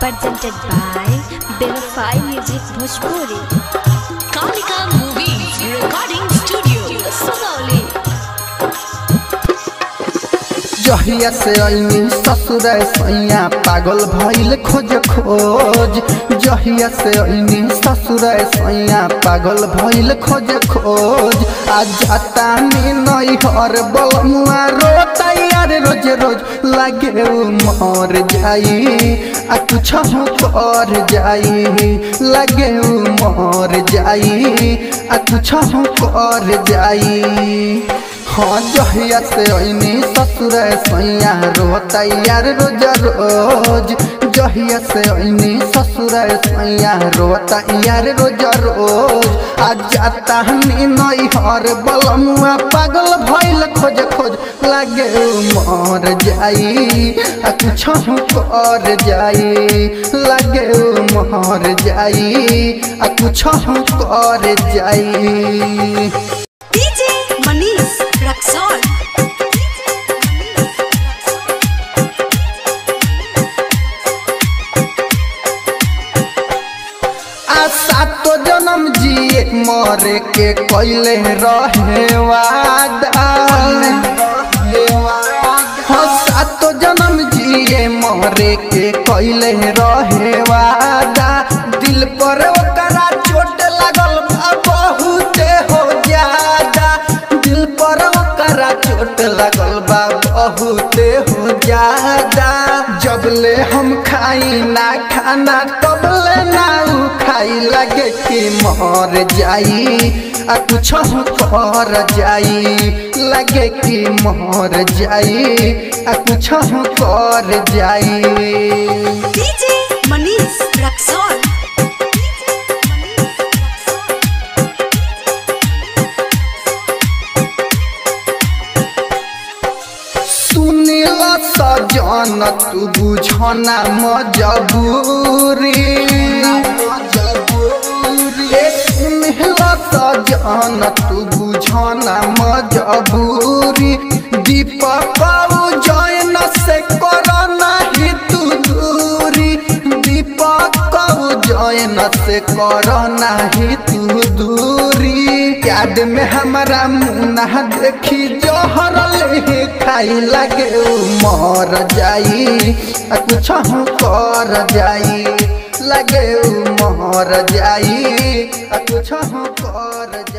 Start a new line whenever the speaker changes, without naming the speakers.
presented by Benify Music Bhojpuri.
Kalika Movies Recording Studio, Sonali.
जहिया से अइनी ससुर सैया पागल भइल खोज खोज जहिया से अइनी ससुर सैया पागल भइल खोज खोज आ जाता नी नई हर बलमुआ रोता यार रोज रोज लागे उ मर जाई आ कुछ हो कर जाई लागे उ मर जाई आ कुछ हो कर जाई हाँ जहिया से अइनी ससुर सैया रोता यार रोज रोज जहिया से अइनी ससुर सैया रोता यार रोज रोज आ जाता हनी नई हर बलमुआ पागल भइल खोज खोज लागे उ मर जाई आ कुछ कर जाई लागे उ मर जाई आ कुछ कर जाई
DJ Manish Raxon.
आ सातो जन्म जिए मरे के कैले रहे वादा हाँ सातो जन्म जिए मरे के कैले रहे वादा दिल पर ओकरा चोट लागल बा बहुते हो ज्यादा दिल पर ओकरा चोट लागल बा बहुते हो ज्यादा जबले हम खाई ना खाना तबले ना उ खाई लगे कि मर जाई आ कुछ कर जाई लगे कि मर जाई आ कुछ कर जाई
DJ Manish Raxon.
सुनीला सजन तू बुझना मजबूरी ए सुनीला सजन तू बुझना मजबूरी दीपक जैन से कर नहीं तू दूरी दीपक जैन से कर नहीं तू दूरी याद में हमारा मुन्ना देखी जोहर ले खाई लगे उ मर जाई आ कुछ कर जाई लगे उ मर जाई आ कुछ कर